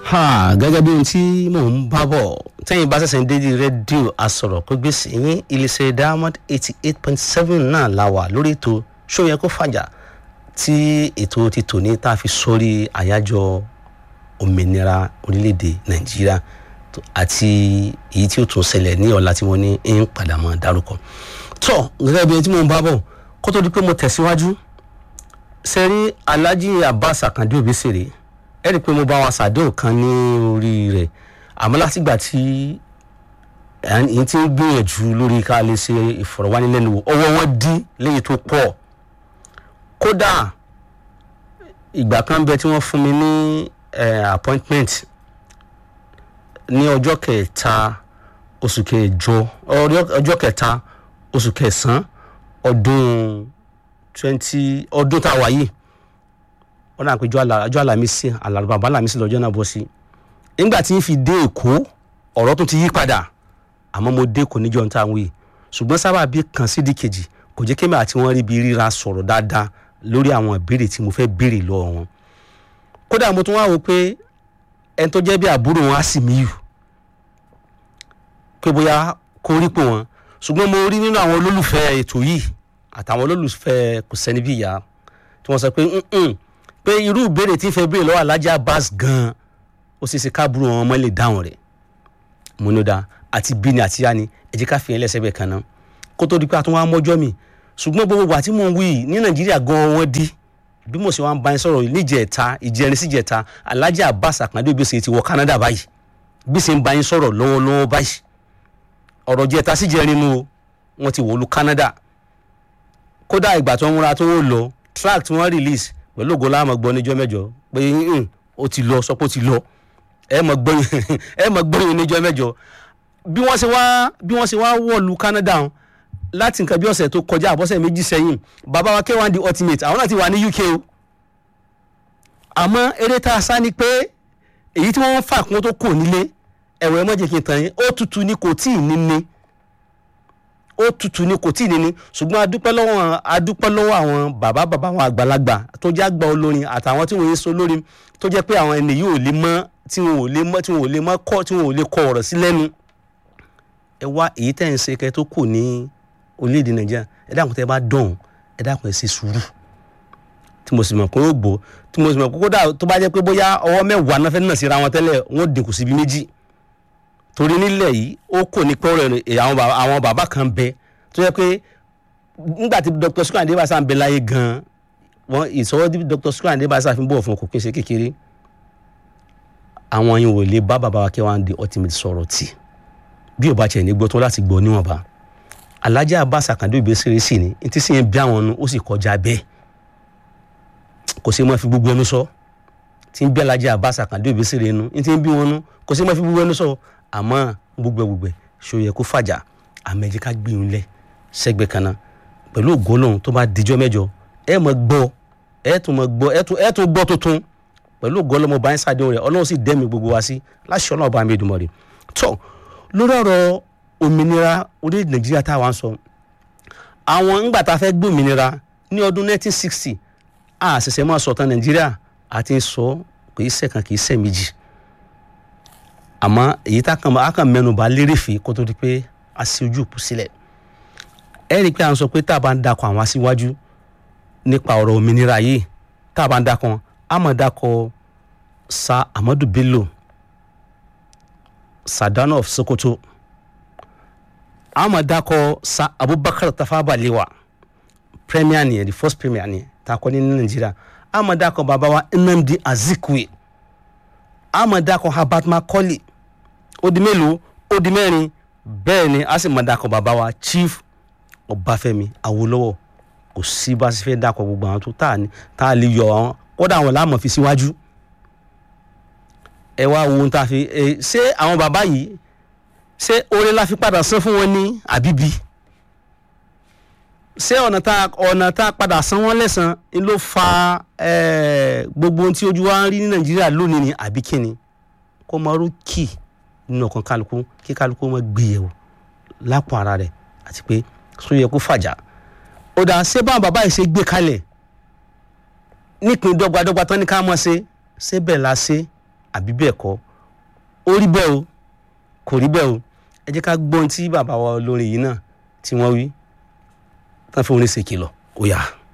ha gẹ́gẹ́ bí ohun tí mò ń bá bọ̀ tẹ́yìn bá ṣẹ̀ṣẹ̀ ń dé di rédíò asọ̀rọ̀ kó gbèsè yín iléeṣẹ́ diamond eighty eight point seven náà la wà lórí ètò ṣóyẹ kó fàjà tí ètò ti tò ní tá a fi sórí àyájọ́ òmìnira orílẹ̀-èdè nàìjíríà àti èyí tí ó tún ṣẹlẹ̀ ní ọ̀la tí wọ́n ní ń padà mọ́ dárúkọ. tọ́ gẹ́gẹ́ bí ohun tí mò ń bá bọ̀ kó tó di pé mo tẹ̀síwájú sẹ́rí alhaji abbas akande obesere ẹ rí i pé mo bá wa ṣàdéhùn kan ní orí rẹ̀ àmọ́ látìgbà tí èyí tí ń gbìyànjú lórí ká lè ṣe ìfọ̀rọ̀wánilẹ́nuwò ọwọ́ wọn dí léyìí tó pọ̀ kódà ìgbà kan bẹ tí wọ́n fún mi ní appointment ní ọjọ́ kẹta oṣù kẹjọ ọjọ́ kẹta oṣù kẹsàn-án ọdún twenty ọdún tá a wà yìí wọn náà pé ọjọ́ àlàmísì àlàbàbà àlàmísì lọ́jọ́ náà bọ́ sí nígbà tí n fi dé èkó ọ̀rọ̀ tún ti yí padà àmọ́ mo dé kò níjọ́ tá à ń wí ṣùgbọ́n sábà bí kan sídi kejì kò jẹ́ kémi àti wọ́n rí bí ríra sọ̀rọ̀ dáadáa lórí àwọn ìbéèrè tí mo fẹ́ béèrè lọ́wọ́ wọn kódà mo tún wá wò pé ẹni tó jẹ́ bí àbúrò wọn á sì mí yù pé bóyá kó rí pò wọn ṣùgbọ́n mo rí nínú àwọn olólùfẹ́ ètò yìí àtàwọn olólùfẹ́ kò sẹ́ni bí ìyá tí wọ́n sọ pé pé irú ìbéèrè tí ń fẹ́ béèrè lọ́wọ́ alájà Abbas gan-an ó ṣeé ṣe káàbùrò wọn mọ́ lè dáhùn rẹ̀ múnúdá àti bíni àti yáni ẹ jẹ́ ká fi yẹn lẹ́sẹ̀ bẹ́ẹ̀ kan náà kó tó di pé a tún wá mọ́jọ́ mi ṣùgbọ́n gbogbo àti mò ń wí ní Nàìjíríà gan-an wọ́n di bí mo ṣe wá ń bá yín sọ̀rọ̀ níjẹ̀ta ìjẹrin síjẹta alájà Abbas Akande Obesere ti wọ Canada báyìí bí ṣe ń bá yín sọ̀rọ̀ lọ́wọ́lọ́wọ́ báyìí ọ̀rọ̀ jẹta síjẹrin nu wọn ti wọ̀lú Canada kódà ìgbà tó ń múra tó ń lọ track tí wọ́n release pẹ̀lú ògo láàmú gbọ́ níjọ́ mẹ́jọ pé ó ti lọ sọ pé ó ti lọ ẹ mọ̀ gbọ́yìn ẹ mọ̀ gbọ́yìn níjọ́ mẹ́jọ bí wọ́n ṣe wá bí wọ́n ṣe wá wọ̀lú Canada láti nǹkan bí ọ̀sẹ̀ tó kọjá àbọ̀sẹ̀ méjì sẹ́yìn bàbá wa K1 the ultimate àwọn náà ti wà ní UK o àmọ́ eré tá a sá ni pé èyí tí wọ́n fà kún tó kò nílé ẹ̀rọ ẹ̀ mọ́jẹ̀ kí n tàn yín ó tutù ni kò tíì níní ó tutù ni kò tíì níní ṣùgbọ́n adúpẹ́ lọ́wọ́ adúpẹ́ lọ́wọ́ àwọn bàbá bàbá àwọn àgbàlagbà tó jẹ́ àgbà olórin àtàwọn tí wọ́n yé so lórin tó jẹ́ pé àwọn ẹni yìí ò lè mọ́ tí wọn ò lè mọ́ tí wọn ò lè mọ́ kọ́ tí wọn ò lè kọ ọ̀rọ̀ sí lẹ́nu ẹ wá èyí tẹ́ ń ṣe kẹ́ tó kù ní orílẹ̀-èdè nàìjíríà ẹ dákun tẹ́ bá dọ̀hún ẹ dákun ẹ ṣe sùúrù tí mo sì mọ̀ pé ó gbó tí mo sì mọ̀ pé kódà tó bá jẹ́ pé bóyá ọwọ́ mẹ́wàá náà fẹ́ náà síra wọn tẹ́lẹ̀ wọ́n dínkù síbi méjì torí nílẹ̀ yìí ó kò ní pẹ́ rẹ̀ àwọn bàbá kan bẹ tó yẹ pé nígbà tí Dr. Sikiru Ayinde Barrister ń bẹ láyé gan-an wọn ìsọwọ́ tí Dr. Sikiru Ayinde Barrister fi ń bọ̀ fún kò kí n ṣe kékeré àwọn yìí wò lè bá bàbá wa K1 the ultimate sọ̀rọ̀ tì bí ò bá tiẹ̀ ní gbọ́ tó láti gbọ́ níwọ̀nba Alhaji Abbas Akande Obesere sì ni ní tí sì ń bí àwọn nu ó sì kọjá bẹ́ẹ̀ kò sí mọ́ fi gbogbo ẹnu sọ tí ń bí Alhaji Abbas Akande Obesere nu ní tí ń bí wọn nu kò sí mọ́ fi gbogbo ẹnu sọ àmọ́ gbogbo gbogbo ṣó yẹ kó fàjà àmẹ́jẹ́ ká gbìyànjú lẹ̀ sẹ́gbẹ̀ẹ́ kan náà pẹ̀lú ògólóhùn tó bá dijọ́ mẹ́jọ ẹ mọ̀ gbọ́ ẹ tún mọ̀ gbọ́ ẹ tún gbọ́ tuntun pẹ̀lú ògólóhùn bá ń ṣàdéhùn rẹ̀ ọlọ́run sì dẹ́mi gbogbo wa sí láṣẹ ọlọ́run bá mi dùn mọ́ rẹ̀ tó lórí ọ̀rọ̀ òmìnira orílẹ̀-èdè nàìjíríà táwa ń sọ àwọn ńgbà tá a fẹ́ gbé òmìnira ní ọdún 1960 a ṣẹ̀ṣẹ̀ máa sọ̀tàn nàìjíríà àti sọ kì í ṣẹ̀kan kì í ṣẹ̀ méjì àmọ́ èyí tá a kàn mẹ́nubà lérèfé kó tó di pé a ṣe ojú òpó sílẹ̀ ẹ rí i pé à ń sọ pé tá a bá ń dakọ̀ àwọn aṣíwájú nípa ọ̀rọ̀ òmìnira yìí tá a bá ń dakọ̀ a máa dakọ̀ sa Ahmadu Bello Sadano of Sokoto a máa dakọ̀ sa Abubakar Tafawa Balewa premier nìyẹn the first premier nìyẹn tá a kọ́ ní Nàìjíríà a máa dakọ̀ bàbá wa Nnamdi Azikiwe a máa dakọ̀ Herbert Macaulay ó di mélòó ó di mẹ́rin bẹ́ẹ̀ ni a sì máa dakọ̀ bàbá wa Chief Ọbáfẹ́mi Awólọ́wọ̀ kò sí bá a sì fẹ́ dakọ̀ gbogbo àwọn tó tà ní tá a lè yọ àwọn kódà àwọn láàmú fi síwájú ẹ wá wo ohun tá a fi ẹ ṣé àwọn bàbá yìí ṣé oore la fi padà san fún wọn ní àbíbí ṣé ọ̀nà tá ọ̀nà tá padà san wọ́n lẹ́sàn ń ló fa gbogbo ohun tí ojú wa ń rí ní Nàìjíríà lónìí ni àbí kíni kó máa rú kì nínú ọkàn kálukú kí kálukú máa gbìyẹ̀wò lápò ara rẹ̀ àti pé sọ yẹ kó fàjà ó dà ṣé báwọn bàbá yìí ṣe gbé kalẹ̀ nípìn dọ́gbadọ́gba tán ní ká mọ̀ ṣe ṣé bẹ́ẹ̀ la ṣe àbí bẹ́ẹ̀ kọ́ ó rí bẹ́ẹ̀ o kò rí bẹ́ẹ̀ o ẹ jẹ́ ká gbọ́ ohun tí bàbá wa olórin yìí náà tí wọ́n wí tán fún orin ṣèkìlọ̀ ó yá.